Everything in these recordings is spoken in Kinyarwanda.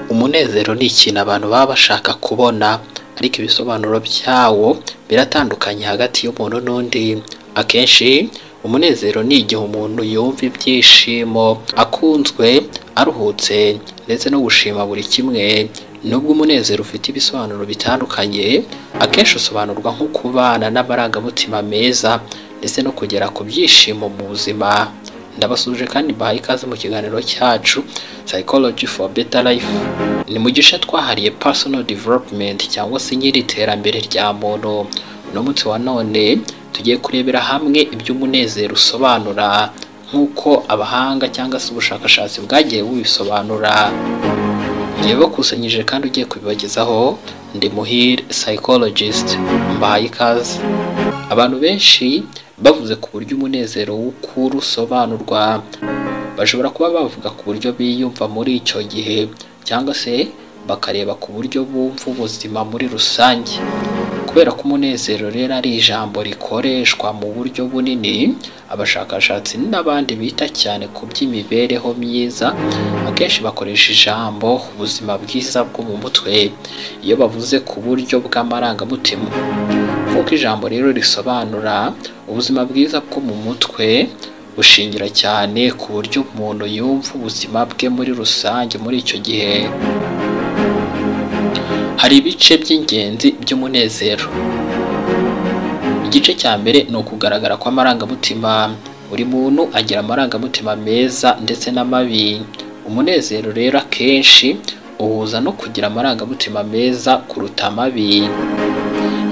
umunezero ni ikintu abantu baba bashaka kubona ariko ibisobanuro byawo biratandukanye hagati y'umuntu n'undi akenshi umunezero ni igihe umuntu yumva ibyishimo akunzwe aruhutse ndetse no gushima buri kimwe nubwo umunezero ufite ibisobanuro bitandukanye akenshi usobanurwa nko kubana n'amarangamutima meza ndetse no kugera ku byishimo mu buzima ndabasuje kandi mbahaye ikaze mu kiganiro cyacu psychology for better life ni mu gice twahariye personal development cyangwa se nyiri iterambere rya muntu uno munsi wa none tugiye kurebera hamwe ibyo umunezero usobanura nk'uko abahanga cyangwa se ubushakashatsi bwagiye bubisobanura igihe bakusanyije kandi ugiye kubibagezaho ndi muhire psychologist mbahaye ikaze abantu benshi bavuze ku buryo umunezero w'ukuri usobanurwa bashobora kuba bavuga ku buryo biyumva muri icyo gihe cyangwa se bakareba ku buryo bumva ubuzima muri rusange kubera ko umunezero rero ari ijambo rikoreshwa mu buryo bunini abashakashatsi n'abandi bita cyane ku by'imibereho myiza akenshi bakoresha ijambo ubuzima bwiza bwo mu mutwe iyo bavuze ku buryo bw'amarangamutima nk'uko ijambo rero risobanura ubuzima bwiza bwo mu mutwe bushingira cyane ku buryo umuntu yumva ubuzima bwe muri rusange muri icyo gihe hari ibice by'ingenzi by'umunezero igice cya mbere ni ukugaragara kw'amarangamutima buri muntu agira amarangamutima meza ndetse n'amabi umunezero rero akenshi uhuza no kugira amarangamutima meza kuruta amabi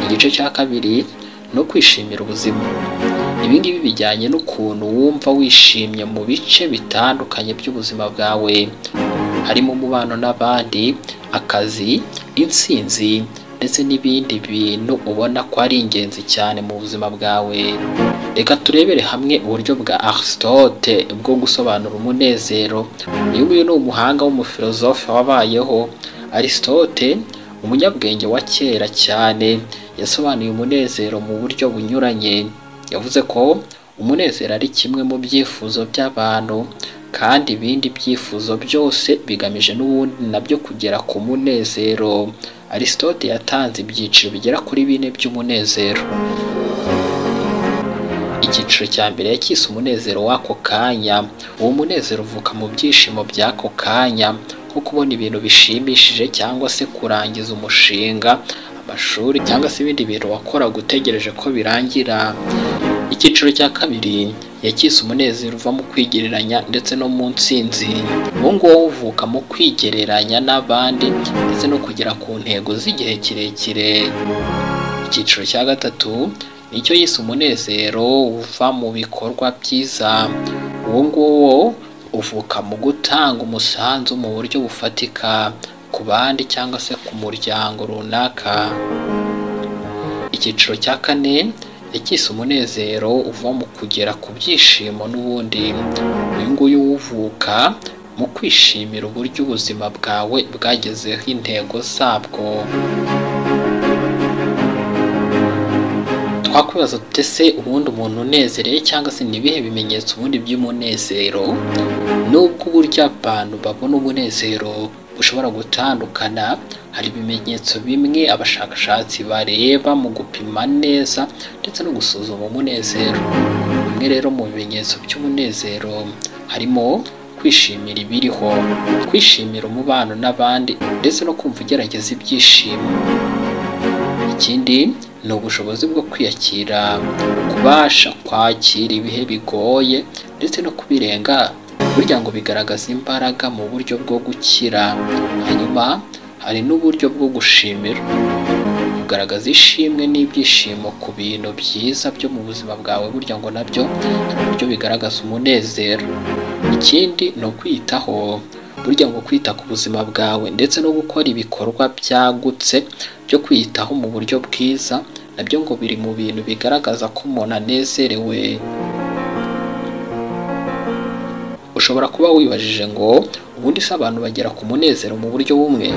igice cya kabiri ni ukwishimira ubuzima ibi ngibi bijyanye n'ukuntu wumva wishimye mu bice bitandukanye by'ubuzima bwawe harimo umubano n'abandi akazi intsinzi ndetse n'ibindi bintu ubona ko ari ingenzi cyane mu buzima bwawe reka turebere hamwe uburyo bwa arisitote bwo gusobanura umunezero uyu nguyu ni umuhanga w'umufilozofe wabayeho arisitote umunyabwenge wa kera cyane yasobanuye umunezero mu buryo bunyuranye yavuze ko umunezero ari kimwe mu byifuzo by'abantu kandi ibindi byifuzo byose bigamije n'ubundi nabyo kugera ku munezero arisitote yatanze ibyiciro bigera kuri bine by'umunezero icyiciro cya mbere yacyise umunezero w'ako kanya uwo munezero uvuka mu byishimo by'ako kanya nko kubona ibintu bishimishije cyangwa se kurangiza umushinga amashuri cyangwa se ibindi bintu wakoraga utegereje ko birangira icyiciro cya kabiri yacyise umunezero uva mu kwigereranya ndetse no mu nsinzi uwo nguwo uvuka mu kwigereranya n'abandi ndetse no kugera ku ntego z'igihe kirekire icyiciro cya gatatu nicyo yise umunezero uva mu bikorwa byiza uwo nguwo uvuka mu gutanga umusanzu mu buryo bufatika ku bandi cyangwa se ku muryango runaka icyiciro cya kane yacyise umunezero uva mu kugera ku byishimo n'ubundi uyu nguyu uwuvuka mu kwishimira uburyo ubuzima bwawe bwagezeho intego zabwo twakwibaza dute se ubundi umuntu unezereye cyangwa se n'ibihe bimenyetso ubundi by'umunezero nubwo uburyo abantu babona umunezero bushobora gutandukana hari ibimenyetso bimwe abashakashatsi bareba mu gupima neza ndetse no gusuzuma umunezero bimwe rero mu bimenyetso by'umunezero harimo kwishimira ibiriho kwishimira umubano n'abandi ndetse no kumva ugerageza ibyishimo ikindi ni ubushobozi bwo kwiyakira kubasha kwakira ibihe bigoye ndetse no kubirenga burya ngo bigaragaza imbaraga mu buryo bwo gukira hanyuma hari n'uburyo bwo gushimira kugaragaza ishimwe n'ibyishimo ku bintu byiza byo mu buzima bwawe burya ngo nabyo hari uburyo bigaragaza umunezero ikindi ni ukwiyitaho burya ngo kwita ku buzima bwawe ndetse no gukora ibikorwa byagutse byo kwiyitaho mu buryo bwiza nabyo ngo biri mu bintu bigaragaza ko umuntu anezerewe ushobora kuba wibajije ngo ubundi se abantu bagera ku munezero mu buryo bumwe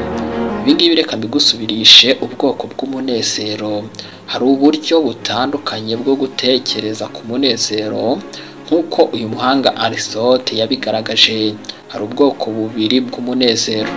ibingibi reka mbigusubirishe ubwoko bw'umunezero hari uburyo butandukanye bwo gutekereza ku munezero nk'uko uyu muhanga arisote yabigaragaje hari ubwoko bubiri bw'umunezero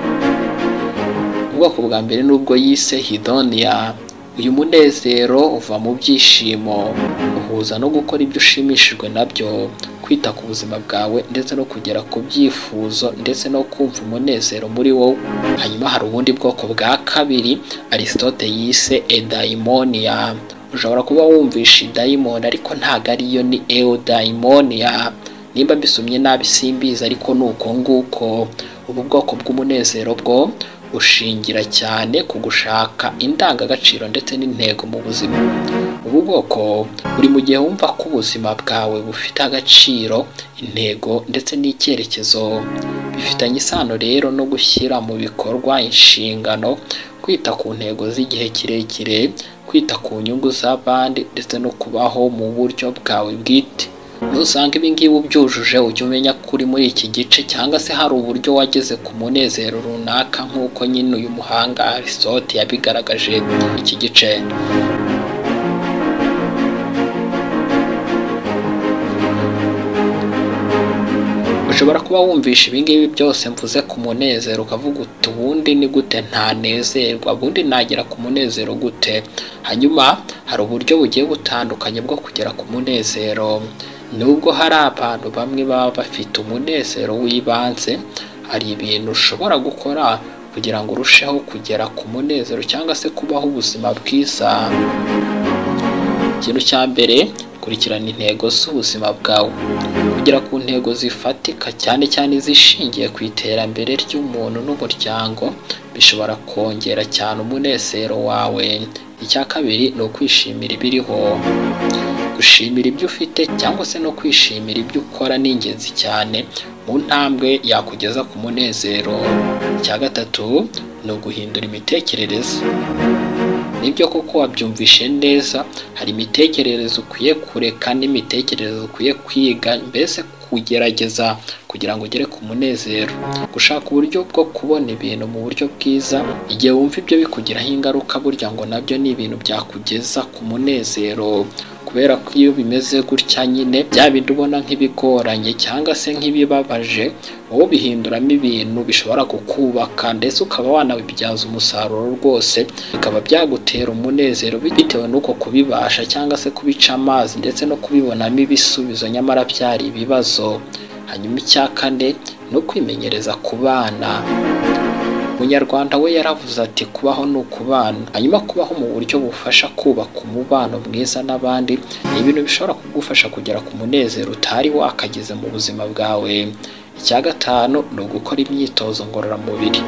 ubwoko bwa mbere n'ubwo yise hidonia uyu munezero uva mu byishimo uhuza no gukora ibyo ushimishijwe nabyo kwita ku buzima bwawe ndetse no kugera ku byifuzo ndetse no kumva umunezero muri wowe hanyuma hari ubundi bwoko bwa kabiri aristote yise edaimonia ushobora kuba wumvisha idayimoni ariko ntabwo ariyo ni eodaimonia nimba mbisomye nabi simbizi ariko ni uko nguko ubu bwoko bw'umunezero bwo ushingira cyane ku gushaka indangagaciro ndetse n'intego mu buzima ubu bwoko buri mu gihe wumva ko ubuzima bwawe bufite agaciro intego ndetse n'icyerekezo bifitanye isano rero no gushyira mu bikorwa inshingano kwita ku ntego z'igihe kirekire kwita ku nyungu z'abandi ndetse no kubaho mu buryo bwawe bwite nusanga ibingibi ubyujuje ujya umenya ko uri muri iki gice cyangwa se hari uburyo wageze ku munezero runaka nk'uko nyine uyu muhanga arisote yabigaragaje iki gice ushobora kuba wumvisha ibingibi byose mvuze ku munezero ukavuga uti ubundi ni gute ntanezerwa ubundi nagera ku munezero gute hanyuma hari uburyo bugiye butandukanye bwo kugera ku munezero nubwo hari abantu bamwe baba bafite umunezero w'ibanze hari ibintu ushobora gukora kugira ngo urusheho kugera ku munezero cyangwa se kubaho ubuzima bwiza ikintu cya mbere kurikirana intego z'ubuzima bwawe kugera ku ntego zifatika cyane cyane izishingiye ku iterambere ry'umuntu n'umuryango bishobora kongera cyane umunezero wawe icya kabiri ni ukwishimira ibiriho gushimira ibyo ufite cyangwa se no kwishimira ibyo ukora ni ingenzi cyane mu ntambwe yakugeza ku munezero icya gatatu ni uguhindura imitekerereze nibyo koko wabyumvishe neza hari imitekerereze ukwiye kureka n'imitekerereze ukwiye kwiga mbese kugerageza kugira ngo ugere ku munezero gushaka uburyo bwo kubona ibintu mu buryo bwiza igihe wumva ibyo bikugiraho ingaruka burya ngo nabyo ni ibintu byakugeza ku munezero kubera ko iyo bimeze gutya nyine bya bindi ubona nk'ibigoranye cyangwa se nk'ibibabaje wowe bihinduramo ibintu bishobora kukubaka ndetse ukaba wanabibyaza umusaruro rwose bikaba byagutera umunezero bitewe n'uko kubibasha cyangwa se kubica amazi ndetse no kubibonamo ibisubizo nyamara byari ibibazo hanyuma icya kane ni ukwimenyereza ku bana umunyarwanda we yaravuze ati kubaho ni ukubana hanyuma kubaho mu buryo bufasha kubaka umubano mwiza n'abandi ni ibintu bishobora kugufasha kugera ku munezero utari wakageze mu buzima bwawe icya gatanu ni ugukora imyitozo ngororamubiri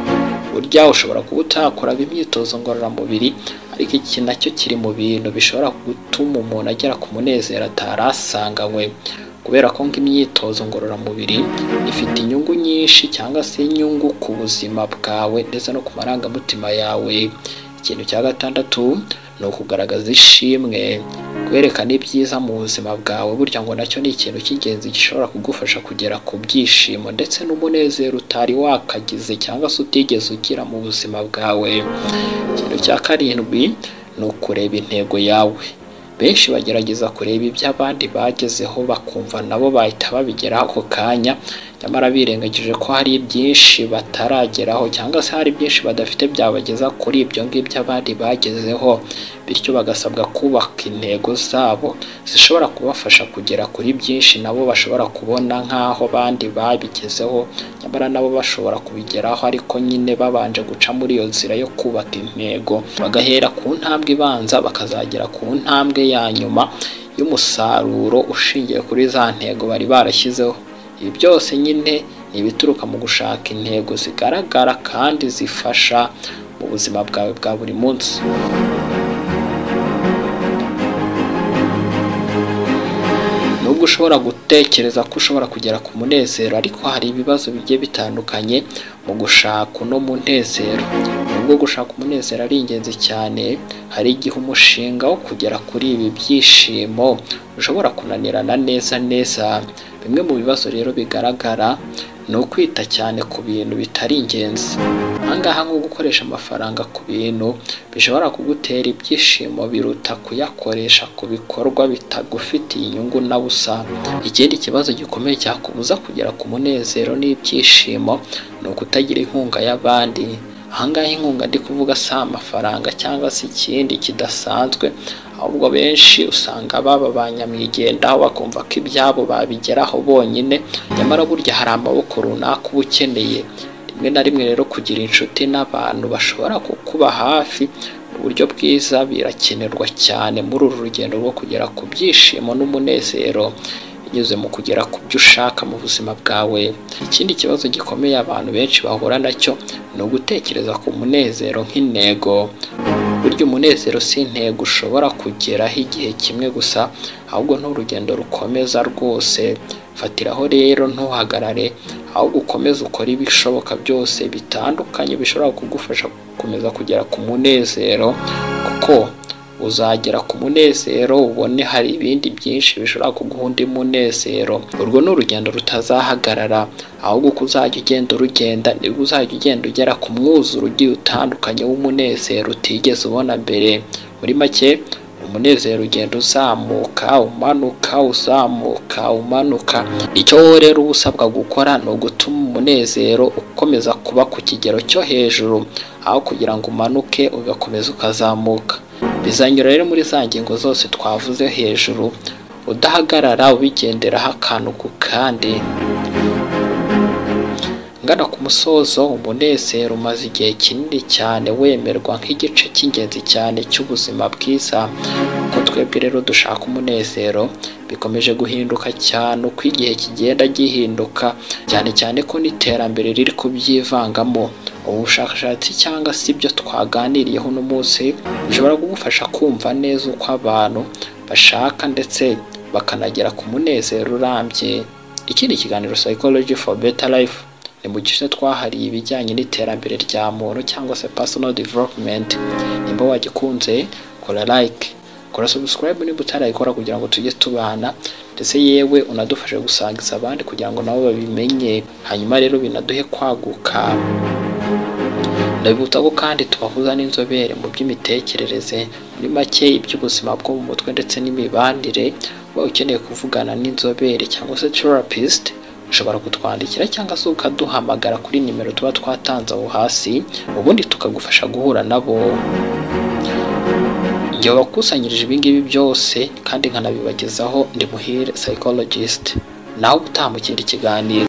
burya ushobora kuba utakoraga imyitozo ngororamubiri ariko iki nacyo kiri mu bintu bishobora gutuma umuntu agera ku munezero atari asanganywe kubera ko imyitozo ngororamubiri ifite inyungu nyinshi cyangwa se inyungu ku buzima bwawe ndetse no ku marangamutima yawe ikintu cya gatandatu ni ukugaragaza ishimwe kwerekana ibyiza mu buzima bwawe burya ngo nacyo ni ikintu cy'ingenzi gishobora kugufasha kugera ku byishimo ndetse n'umunezero utari wakagize cyangwa se utigeze ugira mu buzima bwawe ikintu cya karindwi ni ukureba intego yawe benshi bagerageza kureba ibyo abandi bagezeho bakumva nabo bahita babigeraho ako kanya nyamara birengagije ko hari byinshi batarageraho cyangwa se hari byinshi badafite byabageza kuri ibyo ngibyo abandi bagezeho bityo bagasabwa kubaka intego zabo zishobora kubafasha kugera kuri byinshi nabo bashobora kubona nk'aho abandi babigezeho nyamara nabo bashobora kubigeraho ariko nyine babanje guca muri iyo nzira yo kubaka intego bagahera ku ntambwe ibanza bakazagera ku ntambwe ya nyuma y'umusaruro ushingiye kuri za ntego bari barashyizeho ibi byose nyine ni ibituruka mu gushaka intego zigaragara kandi zifasha mu buzima bwawe bwa buri munsi nubwo ushobora gutekereza ko ushobora kugera ku munezero ariko hari ibibazo bigiye bitandukanye mu gushaka uno munezero nubwo gushaka umunezero ari ingenzi cyane hari igihe umushinga wo kugera kuri ibi byishimo ushobora kunanirana neza neza bimwe mu bibazo rero bigaragara ni ukwita cyane ku bintu bitari ingenzi ahangaha nko gukoresha amafaranga ku bintu bishobora kugutera ibyishimo biruta kuyakoresha ku bikorwa bitagufitiye inyungu na busa ikindi kibazo gikomeye cyakubuza kugera ku munezero n'ibyishimo ni ukutagira inkunga y'abandi ahangaha inkunga ndi kuvuga si amafaranga cyangwa se ikindi kidasanzwe ahubwo benshi usanga baba ba nyamwigendaho bakumva ko ibyabo babigeraho bonyine nyamara burya hari amaboko runaka uba ukeneye rimwe na rimwe rero kugira inshuti n'abantu bashobora kukuba hafi mu buryo bwiza birakenerwa cyane muri uru rugendo rwo kugera ku byishimo n'umunezero binyuze mu kugera ku byo ushaka mu buzima bwawe ikindi kibazo gikomeye abantu benshi bahura nacyo ni ugutekereza ku munezero nk'intego burya umunezero si intego ushobora kugeraho igihe kimwe gusa ahubwo ni urugendo rukomeza rwose fatiraho rero ntuhagarare ahubwo ukomeze ukore ibishoboka byose bitandukanye bishobora kugufasha gukomeza kugera ku munezero kuko uzagera ku munezero ubone hari ibindi byinshi bishobora kuguha undi munezero urwo ni urugendo rutazahagarara ahubwo uko uzajya ugenda urugenda nibwo uzajya ugenda ugera ku mwuzuro ugiye utandukanye w'umunezero utigeze ubona mbere muri make umunezero ugenda uzamuka umanuka uzamuka umanuka icyo wowe rero uba usabwa gukora ni ugutuma umunezero ukomeza kuba ku kigero cyo hejuru aho kugira ngo umanuke ugakomeza ukazamuka bizanyura rero muri za ngingo zose twavuze hejuru udahagarara ubigenderaho akantu ku kandi ngana ku musozo umunezero umaze igihe kinini cyane wemerwa nk'igice cy'ingenzi cyane cy'ubuzima bwiza ko twebwe rero dushaka umunezero bikomeje guhinduka cyane uko igihe kigenda gihinduka cyane cyane ko n'iterambere riri kubyivangamo ubushakashatsi cyangwa se ibyo twaganiriyeho uno munsi bishobora kugufasha kumva neza uko abantu bashaka ndetse bakanagera ku munezero urambye ikindi kiganiro psychology for better life ni mu gice twahariye ibijyanye n'iterambere rya muntu cyangwa se personal development nimba wagikunze kora like kora subscribe niba utarayikora kugira ngo tujye tubana ndetse yewe unadufashe gusangiza abandi kugira ngo nabo babimenye hanyuma rero binaduhe kwaguka ndabibutsa ko kandi tubahuza n'inzobere mu by'imitekerereze muri make iby'ubuzima bwo mu mutwe ndetse n'imibanire uba ukeneye kuvugana n'inzobere cyangwa se therapist ushobora kutwandikira cyangwa se ukaduhamagara kuri nimero tuba twatanze aho hasi ubundi tukagufasha guhura nabo igihe wakusanyirije ibingibi byose kandi nkanabibagezaho ndi muhire psychologist nawe utaha mu kindi kiganiro